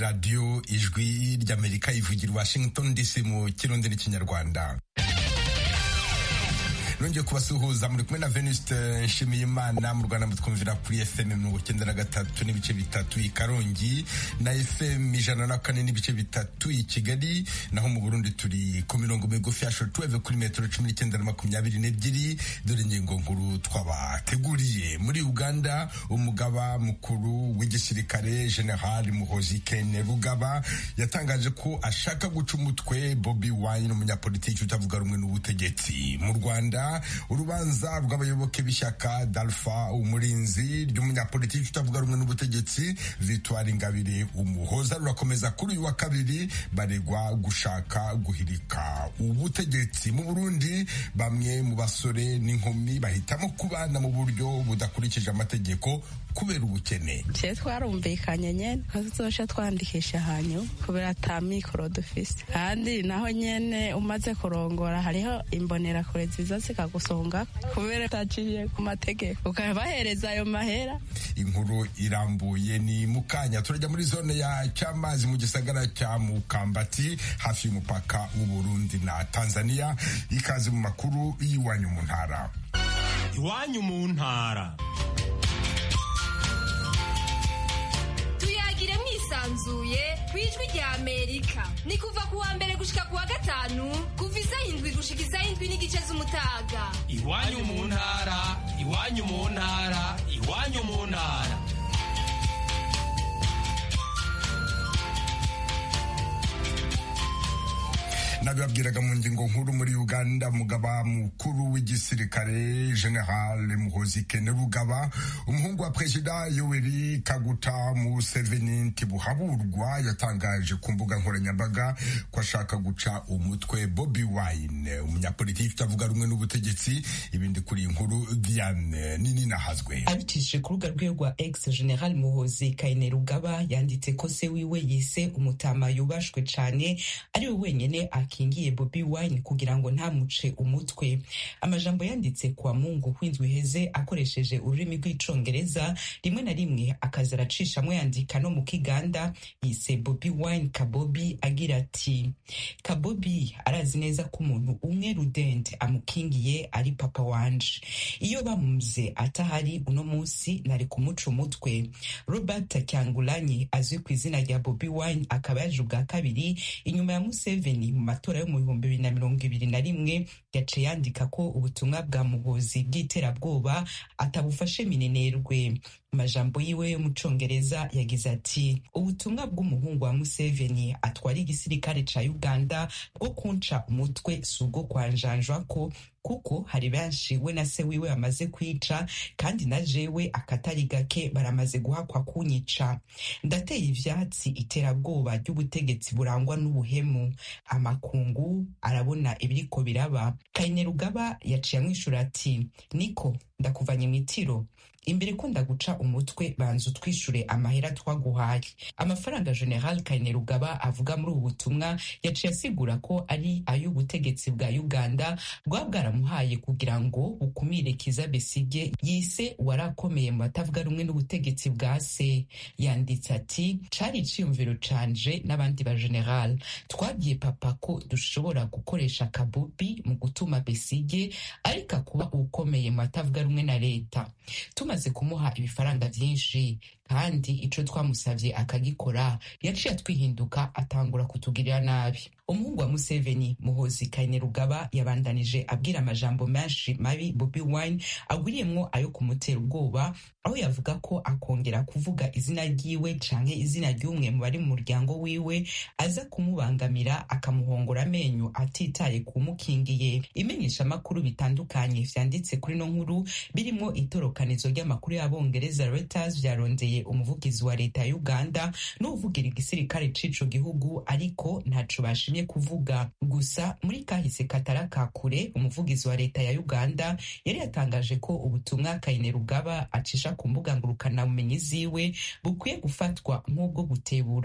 radiyo ijwi ry'amerika ivugira i washington dc mu kirundi n'ikinyarwanda nongeye kubasuhuza muri kumwe na venuste nshimiyimana mu rwanda mutwumvira kuri fm mirongo icyenda na gatatu n'ibice bitatu i karongi na fm ijana na kane n'ibice bitatu i kigali naho mu burundi turi ku mirongo migufi ya shortwave kuri metero cumi n'icyenda na makumyabiri n'ebyiri dore ingingo nkuru twabateguriye muri uganda umugaba mukuru w'igisirikare general muhozi kene rugaba yatangaje ko ashaka guca umutwe bobi wine umunyapolitiki utavuga rumwe n'ubutegetsi mu rwanda urubanza rw'abayoboke b'ishyaka dalfa umurinzi ry'umunyapolitiki utavuga rumwe n'ubutegetsi victoire ingabire umuhoza rurakomeza kuri uyu wa kabiri baregwa gushaka guhirika ubutegetsi mu burundi bamwe mu basore n'inkumi bahitamo kubana mu buryo budakurikije amategeko kubera ubukene je twarumvikanye nyene ko tuzoca twandikisha hanyu kubera ata mikoro dufise kandi naho nyene umaze kurongora hariho imbonerakure ziza zikagusonga kubera utaciye ku mategeko ukabahereza ayo mahera inkuru irambuye ni mukanya turajya muri zone ya cyamazi mu gisagara cya mukambati hafi y'umupaka w'uburundi na tanzania ikaze mu makuru y'iwanyu mu ntara iwanyu mu ntara tuyagire mwisanzuye ku ijwi rya amerika ni kuva ku wa mbere gushika ku wa gatanu kuva isaha indwi gushika isaha indwi n'igice z'umutaga iwanyu mu ntara iwanyu mu ntara iwanyu mu ntara nabibabwiraga mu ngingo nkuru muri uganda umugaba mukuru w'igisirikare general muhozi kene rugaba umuhungu wa perezida yoweri kaguta museveni ntibuhaburwa yatangaje ku mbuga nkoranyambaga ko ashaka guca umutwe bobi wine umunyapolitiki utavuga rumwe n'ubutegetsi ibindi kuri iyi nkuru diane nini nahazwe abicishije ku rubuga rwe rwa ex general muhozi kayine rugaba yanditse ko se wiwe yise umutama yubashwe cane ari we wenyene akingiye bobi wine kugira ngo ntamuce umutwe amajambo yanditse kwa mungu w'indwi iheze akoresheje ururimi rw'icongereza rimwe na rimwe akaza aracishamwo yandika no mu kiganda yise bobi wine kabobi agira ati kabobi arazi neza ko umuntu umwe rudende amukingiye ari papa wanje iyo bamuze atahari uno munsi nari kumuca umutwe robert cyangulanyi azwi ku izina rya bobi wine akaba yaje ubwa kabiri inyuma ya museveni mu matora yo mu bihumbi bibiri na mirongo ibiri na rimwe yaciye yandika ko ubutumwa bwa muhozi bw'iterabwoba atabufashe minenerwe amajambo yiwe yo mu congereza yagize ati ubutumwa bw'umuhungu wa museveni atwara igisirikare ca uganda bwo kunca umutwe si ubwo kwanjanjwa ko kuko hari benshi we na se wiwe bamaze kwica kandi na jewe akatari gake baramaze guhakwa kunyica ndateye ivyatsi iterabwoba ry'ubutegetsi burangwa n'ubuhemu amakungu arabona ibiriko biraba kayine rugaba yaciye amwishura ati niko ndakuvanye mw'itiro imbere ko ndaguca umutwe banza utwishure amahera twaguhaye amafaranga general kayine rugaba avuga muri ubu butumwa yaciye asigura ko ari ay'ubutegetsi bwa uganda bwaba bwaramuhaye kugira ngo bukumire kiza besige yise warakomeye mu batavuga rumwe n'ubutegetsi bwa se yanditse ati cari iciyumviro canje n'abandi ba general twabwiye papa ko dushobora gukoresha kabubi mu gutuma besige ariko kuba ukomeye mu batavuga rumwe na leta tumaze kumuha ibifaranga vyinshi kandi ico twamusavye akagikora yaciye atwihinduka atangura kutugirira nabi umuhungu wa museveni muhozi kayine rugaba yabandanije abwira amajambo menshi mabi bobi wine agwiriyemwo ayo kumutera ubwoba aho yavuga ko akongera kuvuga izina ryiwe canke izina ry'umwe mu bari mu muryango wiwe aza kumubangamira akamuhongora amenyo atitaye kumukingiye imenyeshamakuru bitandukanye vyanditse kuri no nkuru birimwo itorokanizo ry'amakuru y'abongereza reuters vyarondeye umuvugizi wa leta ya uganda n'uvugira igisirikare c'ico gihugu ariko ntaco bashimye kuvuga gusa muri kahise katara ka kure umuvugizi wa leta ya uganda yari yatangaje ko ubutumwa kayine rugaba acisha ku mbuga ngurukanabumenyi ziwe bukwiye gufatwa nk'ubwo gutebura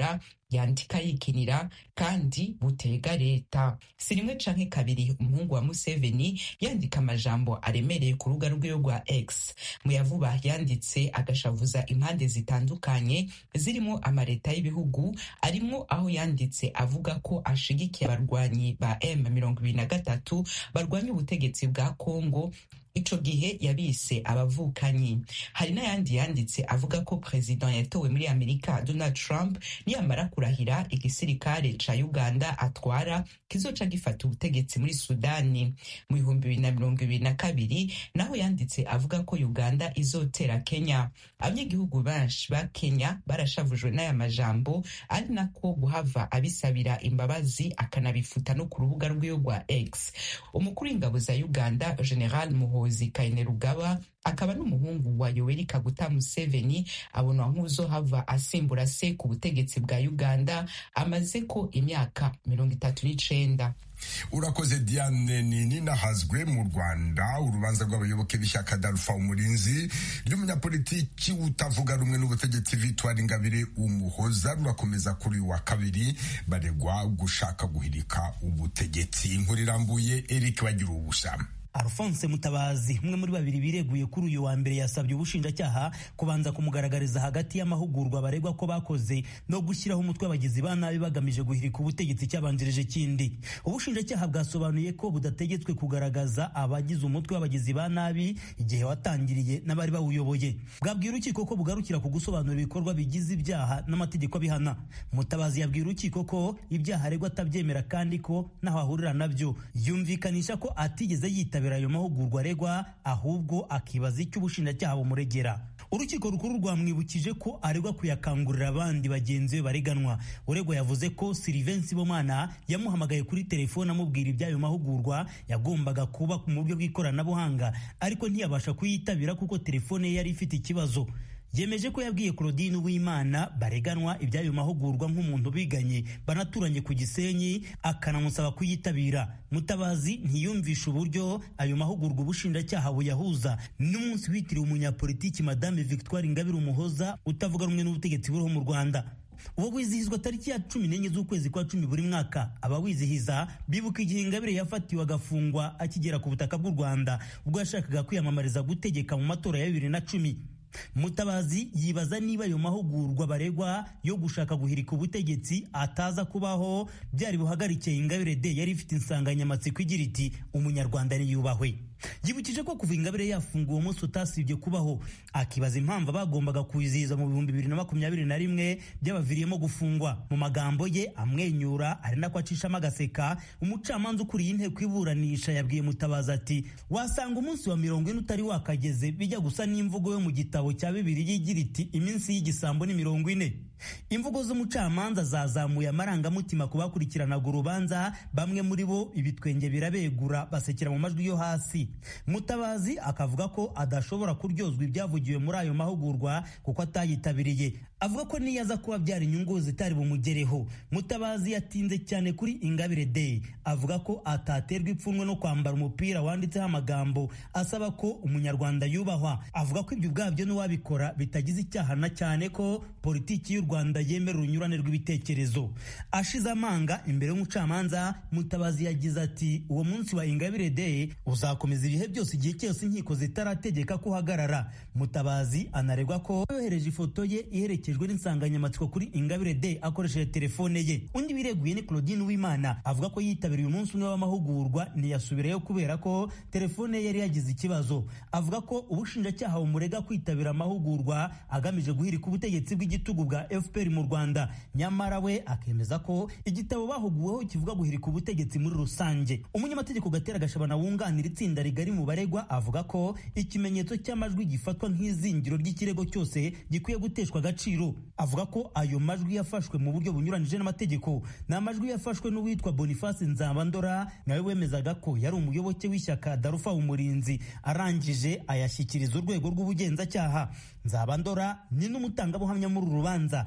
yandika yikinira kandi butega leta si rimwe canke kabiri umuhungu wa museveni yandika amajambo aremereye ku rubuga rwiwe rwa x mu yavuba yanditse agashavuza impande zitandukanye zirimo amaleta y'ibihugu arimwo aho yanditse avuga ko ashigikiye abarwanyi ba m mirongo ibiri na gatatu barwanya ubutegetsi bwa kongo ico gihe yabise abavukanyi hari n'ayandi yanditse avuga ko perezida yatowe muri amerika donald trump niyamara kurahira igisirikare ca uganda atwara kizoca gifata ubutegetsi muri sudani mu bihumbi bibiri na mirongo ibiri na kabiri naho yanditse avuga ko uganda izotera kenya abanyagihugu benshi ba kenya barashavujwe n'aya majambo ari nako guhava abisabira imbabazi akanabifuta no ku rubuga rwiwe rwa x umukuru w'ingabo za uganda general muho muhozi kainerugaba akaba n'umuhungu wa yoweri kaguta museveni abonwa nk'uzohava asimbura se ku butegetsi bwa uganda amaze ko imyaka mirongo itatu n'icenda urakoze diane nini nahazwe mu rwanda urubanza rw'abayoboke b'ishyaka darufa umurinzi ry'umunyapolitiki utavuga rumwe n'ubutegetsi victoire ingabire umuhoza rurakomeza kuri uyu wa kabiri baregwa gushaka guhirika ubutegetsi inkuru irambuye eric bagira ubusa Alphonse Mutabazi umwe muri babiri bireguye kuri uyu wa mbere yasabye ubushinjacyaha kubanza kumugaragariza hagati y'amahugurwa baregwa ko bakoze no gushyiraho umutwe w'abagizi ba nabi bagamije guhirika ubutegetsi cyabanjirije kindi ubushinjacyaha bwasobanuye ko budategetswe kugaragaza abagize umutwe w'abagizi ba nabi igihe watangiriye n'abari bawuyoboye bwabwira urukiko ko bugarukira ku gusobanura ibikorwa bigize ibyaha n'amategeko abihana Mutabazi yabwira urukiko ko ibyaha aregwa atabyemera kandi ko naho ahurira nabyo yumvikanisha ko atigeze yita yitabira ayo mahugurwa aregwa ahubwo akibaza icyo ubushinjacyaha bumuregera urukiko rukuru rwamwibukije ko aregwa kuyakangurira abandi bagenzi be bareganwa uregwa yavuze ko Sylvain Sibomana yamuhamagaye kuri telefone amubwira iby'ayo mahugurwa yagombaga kuba mu buryo bw'ikoranabuhanga ariko ntiyabasha kuyitabira kuko telefone ye yari ifite ikibazo yemeje ko yabwiye Claudine Uwimana bareganwa iby'ayo mahugurwa nk'umuntu biganye banaturanye ku Gisenyi akanamusaba kuyitabira Mutabazi ntiyumvisha uburyo ayo mahugurwa ubushinjacyaha buyahuza n'umunsi witiriwe umunyapolitiki Madame Victoire Ingabire Umuhoza utavuga rumwe n'ubutegetsi buriho mu Rwanda uwo wizihizwa tariki ya cumi n'enye z'ukwezi kwa cumi buri mwaka abawizihiza bibuka igihe ingabire yafatiwe agafungwa akigera ku butaka bw'u rwanda ubwo yashakaga kwiyamamariza gutegeka mu matora ya bibiri na cumi mutabazi yibaza niba ayo mahugurwa baregwa yo gushaka guhirika ubutegetsi ataza kubaho byari buhagarikiye ingabire de yari ifite insanganyamatsiko igira iti umunyarwanda niyubahwe yibukije ko kuva ingabire yafunguwe uwo munsi utasibye kubaho akibaza impamvu bagombaga kuwizihiza mu bihumbi bibiri na makumyabiri na rimwe byabaviriyemo gufungwa mu magambo ye amwenyura ari nako acishamo agaseka umucamanza ukuriye inteko iburanisha yabwiye mutabazi ati wasanga umunsi wa mirongo ine utari wakageze bijya gusa n'imvugo yo mu gitabo cya bibiri yigira iti iminsi y'igisambo ni mirongo ine imvugo z'umucamanza zazamuye amarangamutima ku bakurikiranaga urubanza bamwe muri bo ibitwenge birabegura basekera mu majwi yo hasi mutabazi akavuga ko adashobora kuryozwa ibyavugiwe muri ayo mahugurwa kuko atayitabiriye avuga ko niyo aza kuba byara inyungu zitari bumugereho mutabazi yatinze cyane kuri ingabire day avuga ko ataterwa ipfunwe no kwambara umupira wanditseho amagambo asaba ko umunyarwanda yubahwa avuga ko ibyo ubwabyo n'uwabikora bitagize icyaha na cyane ko politiki y'u rwanda yemera urunyurane rw'ibitekerezo ashize amanga imbere y'umucamanza mutabazi yagize ati uwo munsi wa ingabire day uzakomeza ibihe byose igihe cyose inkiko zitarategeka ko uhagarara mutabazi anaregwa ko yohereje ifoto ye iherekejwe n'insanganyamatsiko kuri ingabire day akoresheje telefone ye undi wireguye ni claudine w'imana avuga ko yitabiriye umunsi umwe w'amahugurwa ntiyasubirayo kubera ko telefone ye yari yagize ikibazo avuga ko ubushinjacyaha bumurega kwitabira amahugurwa agamije guhirika ubutegetsi bw'igitugu bwa fpr mu rwanda nyamara we akemeza ko igitabo bahuguweho kivuga guhirika ubutegetsi muri rusange umunyamategeko gatera gashabana wunganira itsinda rigari mu baregwa avuga ko ikimenyetso cy'amajwi gifatwa nk'izingiro ry'ikirego cyose gikwiye guteshwa agaciro avuga ko ayo majwi yafashwe mu buryo bunyuranije n'amategeko ni amajwi yafashwe n'uwitwa boniface nzabandora nawe wemezaga ko yari umuyoboke w'ishyaka darufa umurinzi arangije ayashyikiriza urwego rw'ubugenzacyaha nzabandora ni n'umutangabuhamya muri uru rubanza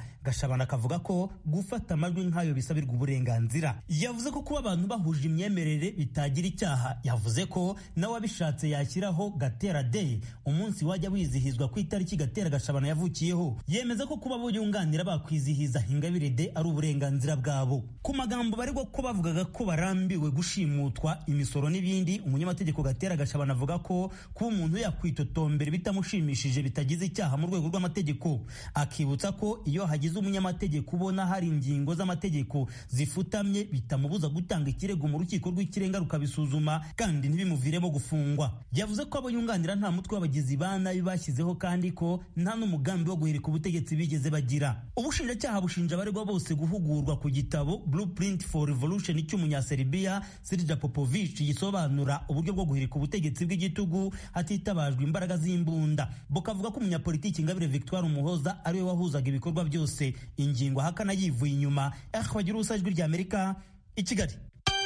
gashabana akavuga ko gufata amajwi nk'ayo bisabirwa uburenganzira yavuze ko kuba abantu bahuje imyemerere bitagira icyaha yavuze ko nawe abishatse yashyiraho gatera day umunsi wajya wizihizwa ku itariki gatera gashabana yavukiyeho yemeza ko kuba abo yunganira bakwizihiza ingabire de ari uburenganzira bwabo ku magambo baregwa ko bavugaga ko barambiwe gushimutwa imisoro n'ibindi umunyamategeko gatera gashabana avuga ko kuba umuntu yakwitotombera bitamushimishije bitagize icyaha mu rwego rw'amategeko akibutsa ko iyo hagize umunyamategeko ubona hari ingingo z'amategeko zifutamye bitamubuza gutanga ikirego mu rukiko rw'ikirenga rukabisuzuma kandi ntibimuviremo gufungwa yavuze ko abo yunganira nta mutwe w'abagizi ba nabi bashyizeho kandi ko nta n'umugambi wo guhirika ubutegetsi bigeze bagira ubushinjacyaha bushinja abaregwa bose guhugurwa ku gitabo blueprint for revolution cy'umunyaserbia sirja popovich gisobanura uburyo bwo guhirika ubutegetsi bw'igitugu hatitabajwe imbaraga z'imbunda bukavuga ko umunyapolitiki ingabire victoire umuhoza ariwe wahuzaga ibikorwa byose ingingo ahakana yivuye inyuma bagira ubusa ijwi rya amerika i kigali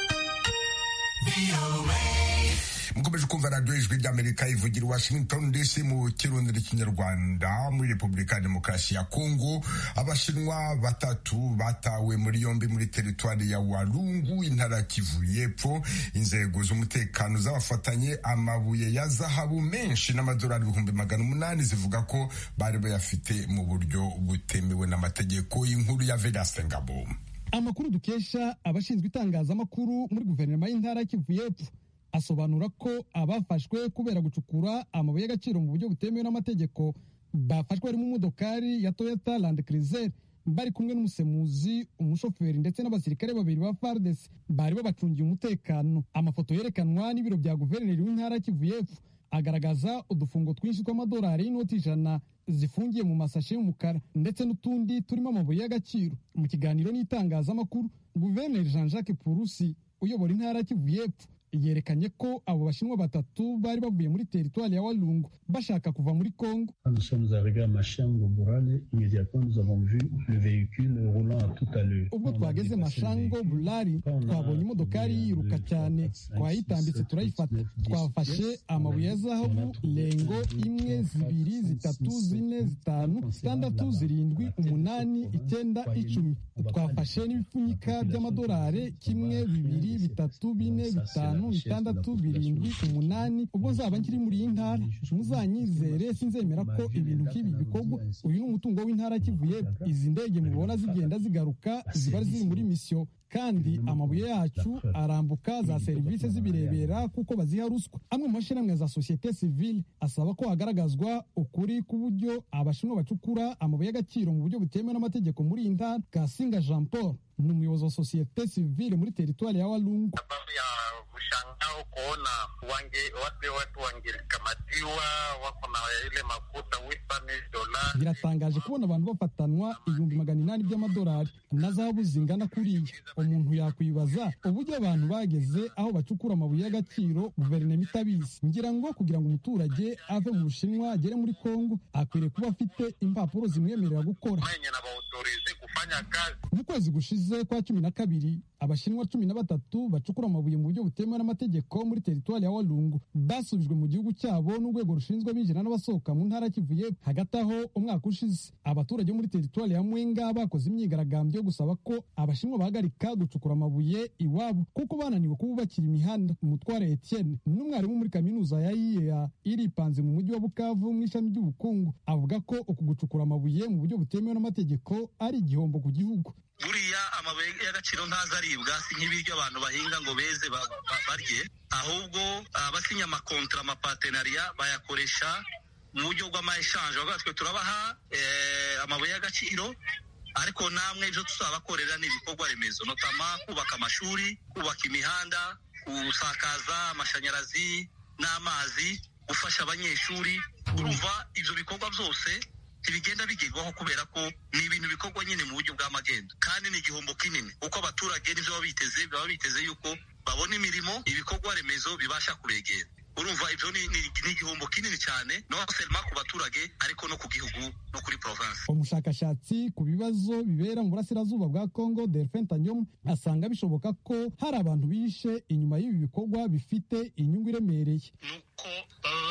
mukomeje kumva radiyo ijwi ry'amerika ivugira i washington dc mu kirundi n'ikinyarwanda muri repubulika ya demokarasi ya kongo abashinwa batatu batawe muri yombi muri teritwari ya walungu intara kivu y'epfo inzego z'umutekano z'abafatanye amabuye ya zahabu menshi n'amadolari ibihumbi magana umunani zivuga ko bari bayafite mu buryo butemewe n'amategeko y'inkuru ya vedaste ngabo amakuru dukesha abashinzwe itangazamakuru muri guverinoma y'intara kivu y'epfo asobanura ko abafashwe kubera gucukura amabuye y'agaciro mu buryo butemewe n'amategeko bafashwe harimo umudokari ya toyota land cruiser bari kumwe n'umusemuzi umushoferi ndetse n'abasirikare babiri ba fardes bari babacungiye umutekano amafoto yerekanwa n'ibiro bya guverineri w'intara kivu y'epfo agaragaza udufungo twinshi tw'amadolari y'inoti ijana zifungiye mu masashe y'umukara ndetse n'utundi turimo amabuye y'agaciro mu kiganiro n'itangazamakuru guverineri jean jacques purusi uyobora intara kivu y'epfo yerekanye ko abo bashinwa batatu bari bavuye muri teritwari ya walungu bashaka kuva muri kongo Nous sommes arrivés à Machango Bourale. Immédiatement, nous avons vu le véhicule roulant à toute allure. ubwo twageze mashango bulari twabonye imodokari yiruka cyane twayitambitse turayifata twafashe amabuye ya zahabu lengo imwe zibiri zitatu zine zitanu zitandatu zirindwi umunani icyenda icumi twafashe n'ibipfunyika by'amadolari kimwe bibiri bitatu bine bitanu bitandatu birindwi umunani ubwo nzaba nkiri muri iyi ntara muzanyizere sinzemera ko ibintu nk'ibi bikorwa uyu ni umutungo w'intara kivuye izi ndege mubona zigenda zigaruka ziba ziri muri misiyo kandi amabuye yacu arambuka za serivisi zibirebera kuko baziha ruswa amwe mu mashyirahamwe za sosiyete sivile asaba ko hagaragazwa ukuri k'uburyo abashinwa bacukura amabuye y'agaciro mu buryo butemewe n'amategeko muri iyi ntara kasinga jean paul ni umuyobozi wa sosiyete sivile muri teritwari ya walungu sababu ya mshangao kuona wange wale watu wangekamatiwa wako na ile makuta dolari. biratangaje kubona abantu bafatanwa ibihumbi magana inani by'amadolari na zahabu zingana kuriya umuntu yakwibaza uburyo abantu bageze aho bacukura amabuye y'agaciro guverinoma itabizi ngira ngo kugira ngo umuturage ave mu bushinwa agere muri kongo akwiriye kuba afite impapuro zimwemerera gukora Mwenye na waautorize kufanya kazi mu kwezi gushize kwa cumi na kabiri abashinwa cumi na batatu bacukura amabuye mu buryo butemewe n'amategeko muri teritwari ya walungu basubijwe mu gihugu cyabo n'urwego rushinzwe abinjira n'abasohoka mu ntara kivuye hagati aho umwaka ushize abaturage bo muri teritwari ya mwenga bakoze imyigaragambyo yo gusaba ko abashinwa bahagarika gucukura amabuye iwabo kuko bananiwe kububakira imihanda umutware etienne n'umwarimu muri kaminuza ya iea iripanze mu mujyi wa bukavu mu ishami ry'ubukungu avuga ko uku gucukura amabuye mu buryo butemewe n'amategeko ari igihombo ku gihugu buriya amabuye y'agaciro ntazaribwa si nk'ibiryo abantu bahinga ngo beze ba- ba- barye ahubwo abasinya amakontra amapatenariya bayakoresha mu buryo bw'amayeshanje bavuga twe turabaha eh, amabuye y'agaciro ariko namwe ibyo tuzabakorera ni ibikorwa remezo notama kubaka amashuri kubaka imihanda gusakaza amashanyarazi n'amazi gufasha abanyeshuri urumva ibyo bikorwa byose ntibigenda bigerwaho kubera ko ni ibintu bikorwa nyine mu buryo bw'amagendo kandi ni igihombo kinini kuko abaturage nibyo baba biteze baba biteze yuko babona imirimo ibikorwa remezo bibasha kubegera urumva ibyo ni ni- ni igihombo kinini cyane no selma ku baturage ariko no ku gihugu no kuri province umushakashatsi ku bibazo bibera mu burasirazuba bwa congo delphin tanyom asanga bishoboka ko hari abantu bishe inyuma y'ibi bikorwa bifite inyungu iremereye nuko baba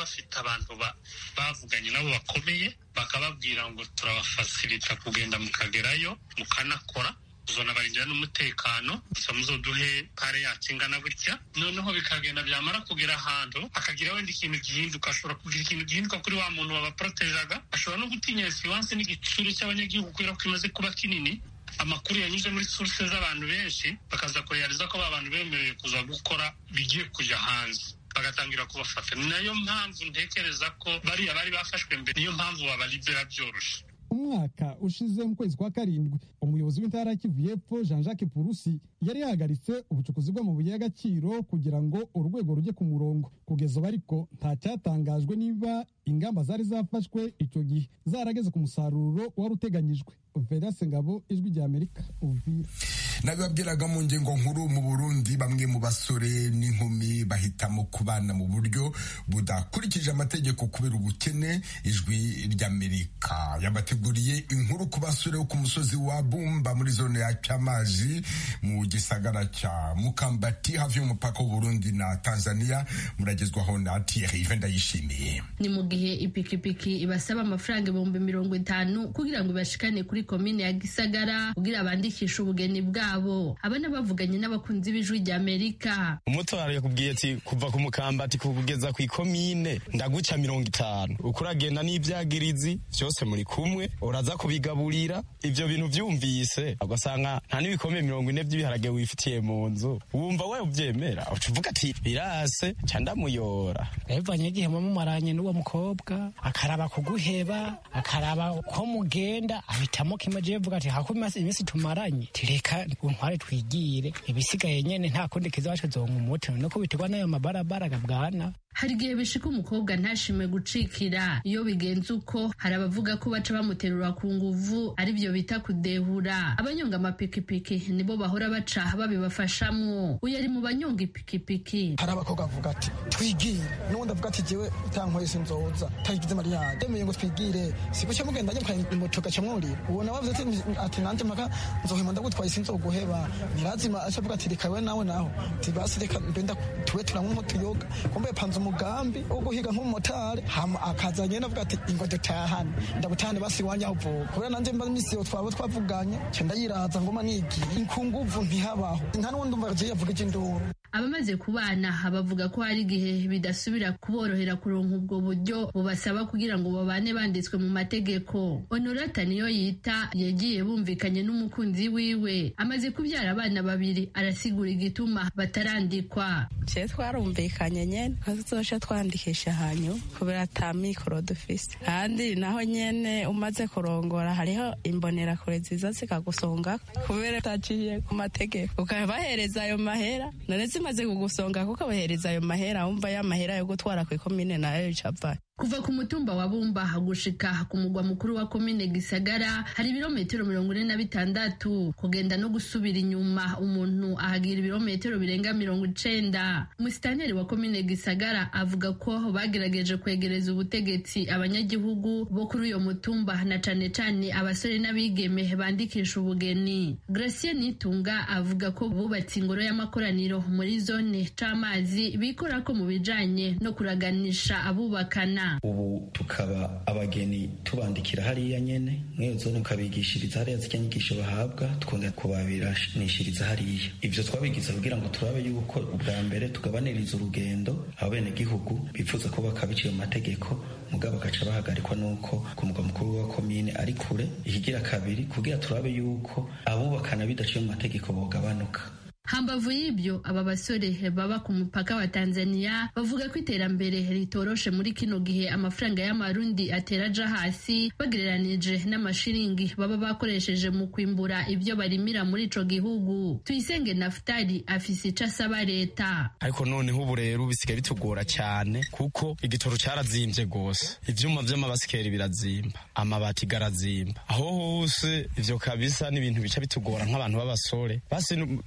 bafite abantu bavuganye nabo bakomeye bakababwira ngo turabafasirita kugenda mukagerayo mukanakora tuzonabarindira n'umutekano gusa muzoduhe pare yacu ingana gutya noneho bikagenda byamara kugera ahantu hakagira wenda ikintu gihinduka ashobora kugira ikintu gihinduka kuri wa muntu wabaporotejaga ashobora no gutinya esiwanse n'igitsure cy'abanyagihugu kubera ko kimaze kuba kinini amakuru yanyuze muri source z'abantu benshi bakaza kureyariza ko ba bantu bemerewe kuza gukora bigiye kujya hanze bagatangira kubafata ni nayo mpamvu ntekereza ko bariya bari bafashwe mbere niyo mpamvu babalibera byoroshe umwaka ushize mu kwezi kwa karindwi umuyobozi w'intara ya kivu y'epfo jean jacques purusi yari yahagaritse ubucukuzi bw'amabuye y'agaciro kugira ngo urwego rujye ku murongo kugeza ubu ariko nta cyatangajwe niba ingamba zari zafashwe icyo gihe zarageze ku musaruro wari uteganyijwe verase ngabo ijwi rya amerika uvira nabibabwiraga mu ngingo nkuru mu burundi bamwe mu basore n'inkumi bahitamo kubana mu buryo budakurikije amategeko kubera ubukene ijwi ry'amerika yabateguriye inkuru ku basore bo ku musozi wa bumba muri zone ya cyamazi mu gisagara cya mukambati hafi y'umupaka w'uburundi na tanzania muragezwaho na thierry ndayishimiye ni mu gihe ipikipiki ibasaba amafaranga ibihumbi mirongo itanu kugira ngo ibashikane kuri komine ya gisagara kugira bandikishe ubugeni bwabo aba n'abavuganye n'abakunzi b'ijwi rya amerika umutwaro yakubwiye ati kuva ku mukambati kugeza ku ikomine ndaguca mirongo itanu uko uragenda n'ibyagirizi byose muri kumwe uraza kubigaburira ibyo bintu byumvise ugasanga nta n'ibikombe mirongo ine by'ibiharage wifitiye mu nzu wumva we ubyemera uca uvuga ati birase ca ndamuyora bivanye igihe mumaranye n'uwo mukobwa akaraba kuguheba akaraba ko mugenda ahitamo kimwe je vuga ati hako iminsi tumaranye tireka untware twigire ibisigaye nyene nta kundi kizacu zonga umuti no kubiterwa n'ayo mabarabara gabwana hari igihe bishika umukobwa ntashime gucikira iyo bigenze uko hari abavuga ko baca bamuterura ku nguvu aribyo bita kudehura abanyonga amapikipiki nibo bahora baca babibafashamwo uyu ari mu banyonga ipikipiki hari abakobwa bavuga ati twigire n'ubundi avuga ati jewe utankoye sinzoza tagize mariyage yemeye ngo twigire siguce mugenda njye mukanya moto gaca mwurira uwo nawe avuze ati nanje mpaka nzohema ndagutwaye sinzoguheba nirazima aca avuga ati reka we nawe naho ati basi reka mbenda tuwe turanywa nko tuyoga kumbe panze umugambi wo guhiga nk'umumotari hama akaza nyene avuga ati ingo dutahane ndabutahane basi iwanje aho uvuka kubera nanje mba imisi yo twaba twavuganye ca ndayiraza ngoma nigiye ku nguvu ntihabaho nta n'uwundi umva je yavuga ivy'induru abamaze kubana bavuga ko hari igihe bidasubira kuborohera kuronka ubwo buryo bubasaba kugira ngo babane banditswe mu mategeko honorata niyo yita yagiye bumvikanye n'umukunzi wiwe amaze kubyara abana babiri arasigura igituma batarandikwa je twarumvikanye nyene ko tuzoca twandikisha hanyu kubera ata mikoro dufise kandi naho nyene umaze kurongora hariho imbonerakure ziza zikagusonga kubera utaciye ku mategeko ukabahereza ayo mahera none zimaze kugusonga kuko abahereza ayo mahera wumva ya mahera yo gutwara ku ikomine nayo icava kuva ku mutumba wa bumba gushika ku mugwa mukuru wa komine gisagara hari ibirometero mirongo ine na bitandatu kugenda no gusubira inyuma umuntu ahagira ibirometero birenga mirongo icenda umusitanteri wa komine gisagara avuga ko bagerageje kwegereza ubutegetsi abanyagihugu bo kuri uyo mutumba na cane cane abasore n'abigeme bandikisha ubugeni gracie nitunga avuga ko bubatse ingoro y'amakoraniro muri zone c'amazi bikora ko mu bijanye no kuraganisha abubakana ubu tukaba abageni tubandikira hariya nyene mweyo zone ukabigishiriza hariya zirya nyigisho bahabwa tukongera kubabiranishiriza hariya ivyo twabigize kugira ngo turabe yuko ubwa mbere tugabaniriza urugendo abenegihugu bifuza ko bakabiciye mu mategeko mugabo bagaca bahagarikwa n'uko ku mugwa mukuru wa komine ari kure ikigira kabiri kugira turabe yuko abubakana bidaciye mu mategeko bogabanuka hambavu y'ibyo aba basore baba ku mupaka wa tanzania bavuga ko iterambere ritoroshe muri kino gihe amafaranga y'amarundi atera aja hasi bagereranije n'amashiringi baba bakoresheje mu kwimbura ibyo barimira muri ico gihugu tuyisenge nafutali afise ico asaba leta ariko noneho ubu rero bisigaye bitugora cyane kuko igitoro cyarazimvye gose ivyuma vy'amabasikeri birazimba amabati garazimba aho hose ivyo kabisa n'ibintu bica bitugora nk'abantu b'abasore basi banyakuba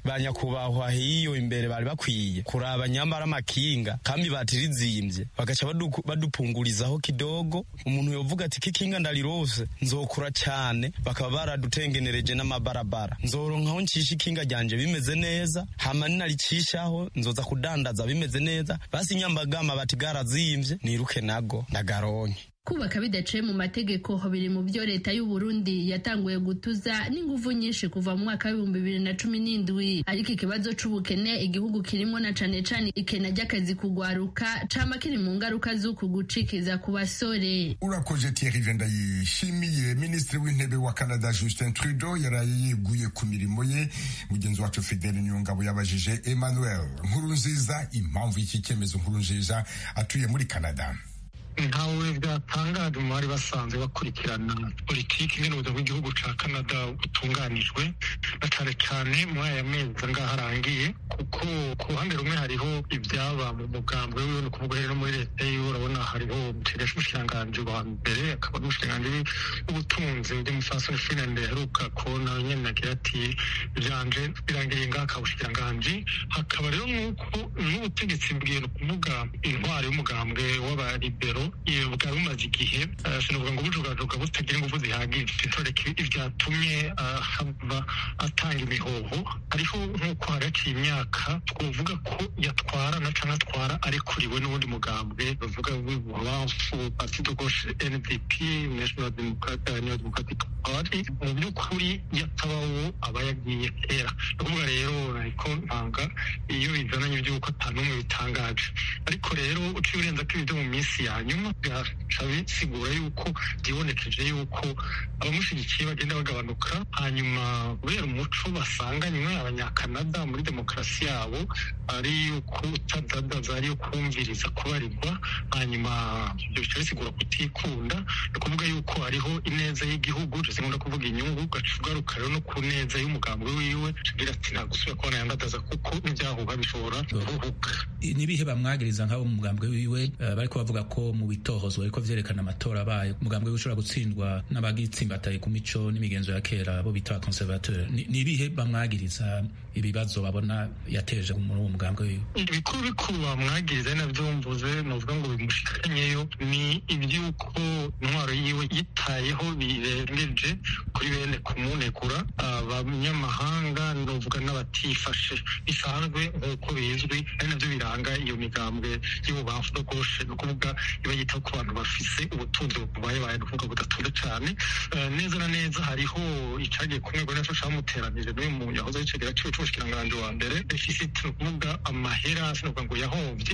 nyakubahwa hiyo imbere bari bakwiye kuraba nyambara amakinga kandi batirizimbye bagaca badupungurizaho kidogo umuntu yovuga ati kikinga ndarirose nzokura cyane bakaba baradutengenereje n'amabarabara nzoronkaho ncisha ikinga ryanje bimeze neza hama ninaricishaho nzoza kudandaza bimeze neza basi nyambagama bati garazimvye niruke nago ndagaronke kubaka bidaciye mu mategeko biri mu byo leta y'u Burundi yatanguye gutuza n'inguvu nyinshi kuva mu mwaka w'ibihumbi bibiri na cumi n'indwi ariko ikibazo c'ubukene igihugu kirimo na cane cane ikena ry'akazi kugwaruka cama kiri mu ngaruka z'uku gucikiza ku basore urakoze Thierry Vendayishimiye minisitiri w'intebe wa Canada Justin Trudeau yaraye yeguye ku mirimo ye mugenzi wacu Fidel Nyungabo yabajije Emmanuel Nkurunziza impamvu y'iki cyemezo Nkurunziza atuye muri Canada ntawe byatangaje mu bari basanzwe bakurikirana politiki ingene ubuzima bw'igihugu ca canada butunganijwe na cane cane muri aya mezi ngaho arangiye kuko ku ruhande rumwe hariho ibyaba mu mugambwe wiwe ni ukuvuga rero muri leta yiwe urabona hariho umutegesha umushikiranganji wa mbere akaba n'umushikiranganji w'ubutunzi bw'umufasoni finland yaheruka kubona nyene agira ati ivyanje birangiriye ngaho akaba ubushikiranganji hakaba rero nk'uko n'ubutegetsi bwiye ni ukuvuga intwari y'umugambwe w'abaribero bwari bumaze igihe sinavuga ngo bujugajuga butagira ingufu zihagije ntoreka ibyatumye haba atanga imihoho hariho nk'uko haraciye imyaka twavuga ko yatwarana cyangwa atwara arekuriwe n'ubundi mugambwe bavuga w'ibubanfu parti de gauche ndp national democratic party mu by'ukuri yatabawo aba yagiye kera ni ukuvuga rero ariko ntanga iyo bizananye iby'uko atanumwe bitangaje ariko rero uciye urenza ko ibyo mu minsi ya nyuma byaca bisigura yuko byibonekeje yuko abamushyigikiye bagenda bagabanuka hanyuma kubera umuco basanganywe abanyakanada muri demokarasi yabo ari yuko utadadaza ari kumviriza kubarirwa hanyuma ibyo bica bisigura kutikunda ni ukuvuga yuko hariho ineza y'igihugu zikunda kuvuga inyungu ugaca ugaruka rero no ku neza y'umugambi wiwe agira ati nta gusubira kubona yandadaza kuko n'ibyahuha bishobora guhubuka nibihe bamwagiriza nk'abo mu mugambwe wiwe bariko bavuga ko mu bitohozwa ariko vyerekana amatora abaye umugambwe wiwe ushobora gutsindwa n'abagitsimbataye ku mico n'imigenzo ya kera bo bita conservateur nibihe bamwagiriza ibibazo babona yateje muri uwo mugambwe wiwe ibikuru bikuru bamwagiriza navyo mvuze novuga ngo bimushikanyeyo ni ivy'uko intwaro yiwe yitayeho birengeje kuri bene kumunegura abanyamahanga novuga n'abatifashe bisanzwe nk'uko bizwi ari navyo biranga iyo migambwe y'ububamfu no goshe ni ukuvuga iba yitaho ku bantu bafise ubutunzi bubayebaye ni ukuvuga budatunze cane neza na neza hariho icagiye ku mwego naco camuteranije n'uyu muntu yahoze yicegera ciwe c'umushikiranganji wa mbere deficit ni ukuvuga amahera sinovuga ngo yahovye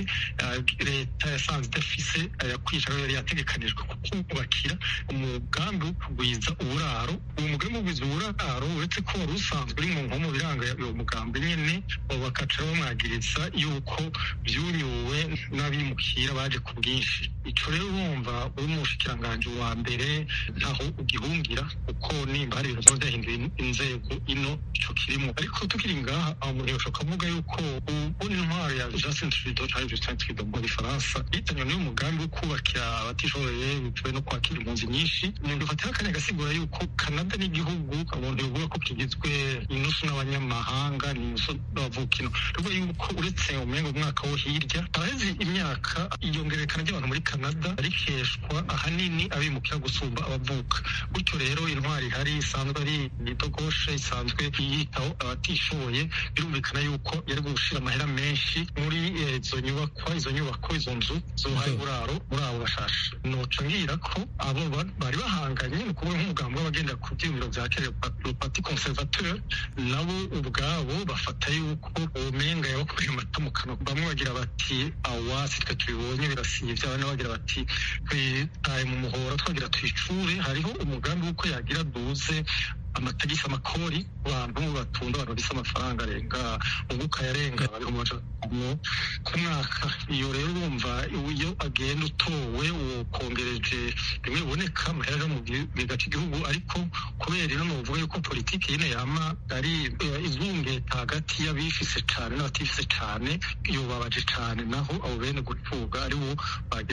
leta yasanze idafise yakwica yari yategekanijwe kubakira umugambi wo kugwiza uburaro uwo mugambi wo kugwiza uburaro uretse ko wari usanzwe uri mu nkomo biranga uwo mugambi nyene bakaca bamwagiriza yuko vyunyuwe n'abimukira baje ku bwinshi ico rero urumva uri mu bushikiranganji wa mbere ntaho ugihungira kuko nimba hari ibintu vyaba vyahinduye inzego ino ico kirimo ariko tukiri ngaha aho umuntu yoshobora kuvuga yuko ubundi intwaro ya Justin Trudeau canke Justin Trudeau mu gifaransa yitanywe n'uyu mugambi wo kubakira abatishoboye bitewe no kwakira impunzi nyinshi umuntu ufatira akanya agasigura yuko Canada n'igihugu umuntu yovuga ko kigizwe inusu n'abanyamahanga n'inusu n'abavukino tuvuga yuko uretse umengo umwaka wo hirya haraheze imyaka iyongerekana ry'abantu muri Canada rikeshwa ahanini abimukira gusumba abavuka gutyo rero intwari ihari isanzwe ari idogoshe isanzwe yitaho abatishoboye birumvikana yuko yari gushira amahera menshi muri izo nyubakwa izo nyubako izo nzu zuhaye uburaro muri abo bashashe noca ngira ko abo bari bahanganye ni ukuvuga nk'umugambi w'abagenda ku byiyumviro vya kera parti conservateur nabo ubwabo bafata yuko ubumenga yabakuye amata mu kanwa bamwe bagira bati awa si twe tubibonye birasivye abandi bagira bati twitaye mu muhora twagira twicure hariho umugambi w'uko yagira duze amatagisi amakori abantu batunda abantu bisa amafaranga arenga unguka yarenga bariho mu ku mwaka iyo rero urumva iyo agenda utowe ukongereje rimwe biboneka amahera mu giga cy'igihugu ariko kubera ino nuvuga yuko politiki yine yama ari izungeta hagati y'abifise cane n'abatifise cane yobabaje cane naho abo bene gucuga ari bo bagira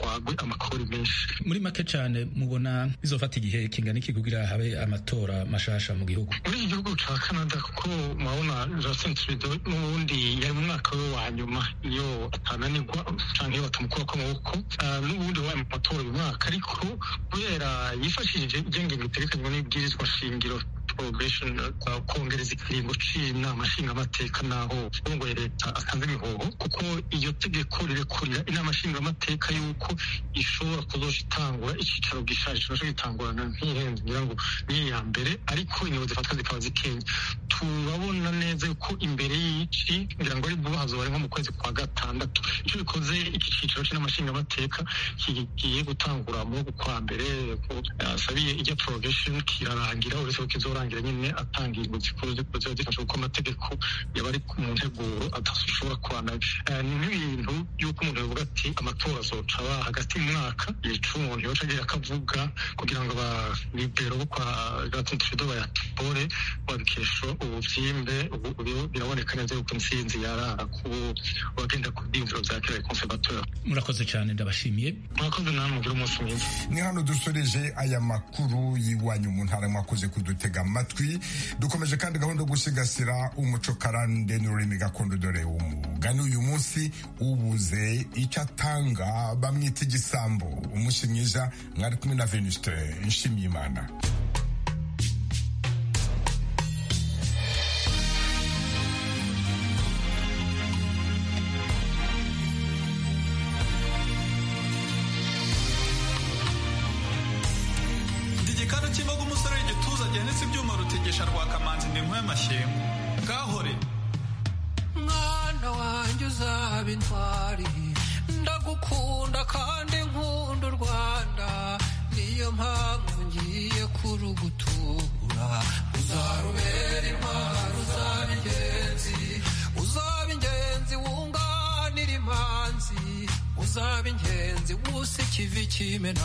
hatwagwe amakori menshi muri make cyane mubona bizofata igihe kingana iki kugira habe amatora mashasha mu gihugu muri iki gihugu ca canada kuko murabona justin trudeau n'ubundi yari mu mwaka we wa nyuma iyo atananirwa canke iyo batamukurako amaboko n'ubundi wabaye mu matora uyu mwaka ariko kubera yifashishije igengenge ritegekanywa n'ibwirizwa shingiro probation kongereza ikiringo c'inama nshingamateka naho urongoye leta atanze imihoho kuko iyo tegeko rirekurira inama nshingamateka yuko ishobora kuzoca itangura icicaro gishaje kibasha gitangurana nk'ihenze ngira ngo niyo ya mbere ariko ingingo zifatwa zikaba zikenya turabona neza yuko imbere y'ici ngira ngo ari vuba hazoba ari nko mu kwezi kwa gatandatu ico bikoze iki cicaro c'inama nshingamateka kigiye gutangura mu kwa mbere asabiye ijya prorogation kirarangira uretse ko kizorangira nyine atanga ingingo zikuru ziba zifasha kuko amategeko yaba ari mu nteguro adashobora kwana ni nk'ibintu y'uko umuntu yavuga ati amatora azoca aba hagati mu mwaka yica umuntu yoca agira akavuga kugira ngo abalibero bo kwa Justin Trudeau bayatore babikesha ubuvyimbe biraboneka neza yuko intsinzi yarara ku bagenda ku byiyumviro vya kera conservateur murakoze cyane ndabashimiye murakoze namwe mugira umunsi mwiza ni hano dusoreje aya makuru y'iwanyu mu ntara mwakoze kudutega amatwi dukomeje kandi gahunda yo gusigasira umuco karande n'ururimi gakondo dore umugani uyu munsi ubuze icyo atanga bamwita igisambo umunsi mwiza mwari kumwe na venuste nshimiyimana igikanu cy'imboga umusore w'igituza gihanitse ibyuma rutegesha rwa kamanzi ndi y'amashyengo gahore mwana wanjye uzaba intwari ndagukunda kandi nkunda u rwanda niyo mpamvu ngiye kurugutura uzarubera intwari uzaba ingenzi uzaba ingenzi wunganira imanzi uzaba ingenzi wusa ikivi kimena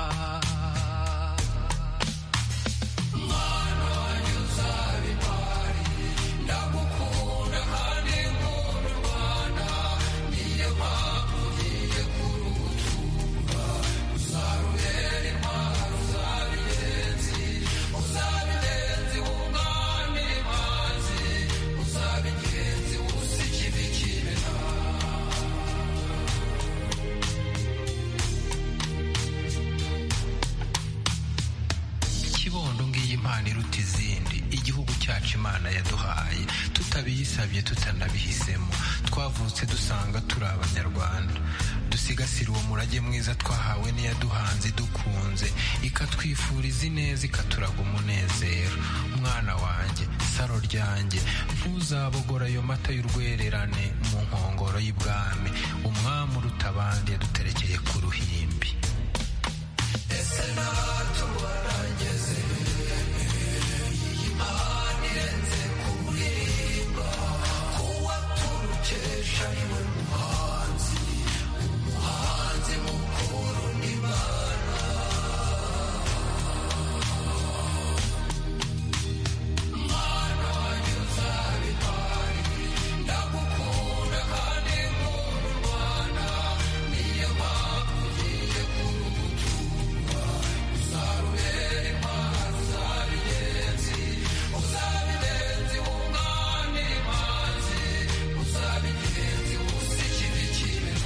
mwana wanjye uzaba intwari ndagukunda kandi nkunda u rwanda niyo mpamvu ngiye kurugutura uzarubera intwari uzaba ingenzi uzaba ingenzi wunganira imanzi uzaba ingenzi wusa ikivi kimena kibondo ngiyi impano iruta izindi igihugu cyacu imana yaduhaye tutabiyisabye tutanabihisemo twavutse dusanga turi abanyarwanda dusigasire uwo murage mwiza twahawe n'iyaduhanze dukunze ikatwifuriza ineza ikaturaga umunezero mwana wanjye saro ryanjye ntuzabogora ayo mata y'urwererane mu nkongoro y'ibwami umwami uruta abandi yaduterekeye ku ruhimbi ese natubona ngeze iyi mpano irenze kuririmba kuwa turukesha niwe muhanzi umuhanzi mukuru n'imana mwana wanjye uzaba intwari ndagukunda kandi nkunda u rwanda niyo mpamvu ugiye kurugutura uzarubera intwari uzaba ingenzi uzaba ingenzi wunganira imanzi uzaba ingenzi wusa ikivi kimena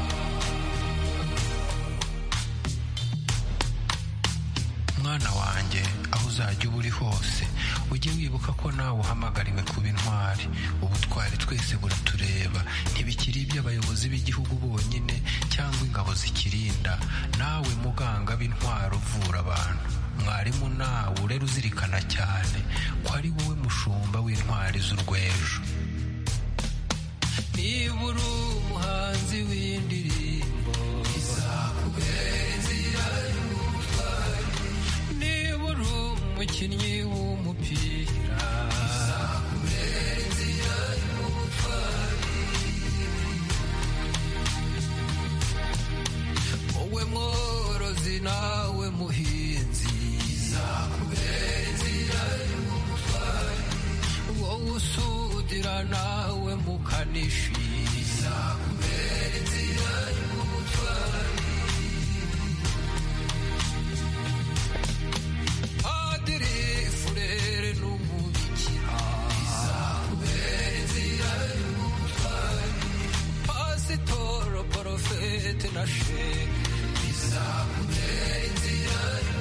mwana wanjye aho uzajya uba uri hose ujye wibuka ko nawe uhamagariwe kuba intwari ubutwari twese buratureba ntibikiri iby'abayobozi b'igihugu bonyine cyangwa ingabo zikirinda nawe muganga b'intwari uvura abantu mwarimu nawe urera uzirikana cyane ko ari wowe mushumba w'intwari z'urwejo niba uri umuhanzi w'indirimbo izakubera inzira y'ubutwari niba uri umukinnyi w'umupira izakubera inzira y'ubutwari wowe mworozi nawe muhinzi izakubera inzira y'ubutwari wowe usudira nawe mukanishi izakubera inzira y'ubutwari tete na she bizakubera inzira